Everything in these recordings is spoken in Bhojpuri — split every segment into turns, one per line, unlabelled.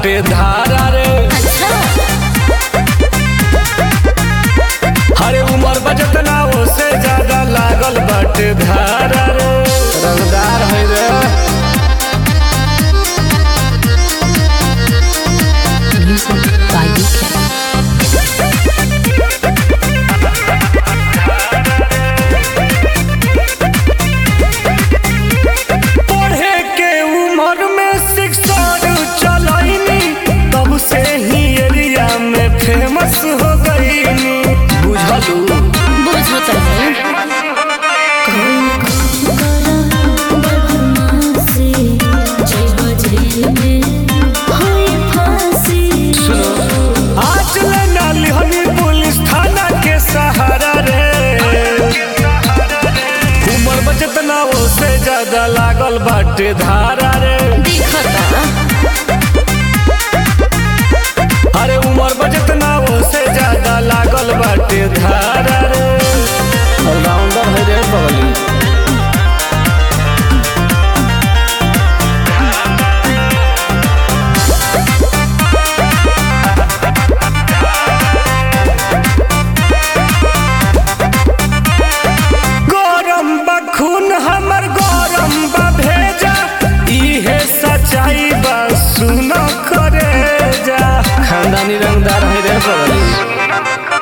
बाटे धारा रे
अच्छा
हरे उमर बजत ना ओसे ज्यादा लागल बाटे धारा रे रंगदार है रे
Music by UK.
पढ़े के उम्र में शिक्षण चलैनी तब से ही एरिया में फेमस हो गईनी बुझलू
बुझो तनी
आज ले नाली हनी पुलिस थाना के सहारा रे उमर बचत ना ओसे ज्यादा लागल बाटे धारा रे अरे उमर बचत ना ओसे ज्यादा लागल बाटे धारा रे ऑलराउंडर है रे बगली गरम बा खून हमर गरम बा भेजा इहे सच्चाई बा सुन करे जा खानदानी रंगदार है रे बगली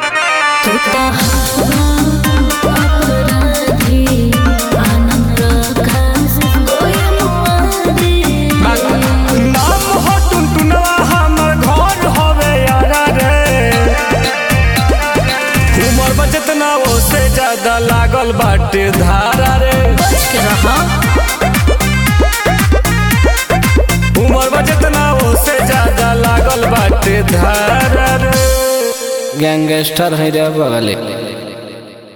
नाम हो टुनटुनवा हमर घर हवे यारा रे उमर बचत ना ओसे ज्यादा लागल बाटे धारा रे उमर बचत ना ओसे ज्यादा लागल बाटे धारा रे गैंगस्टर है रे बगले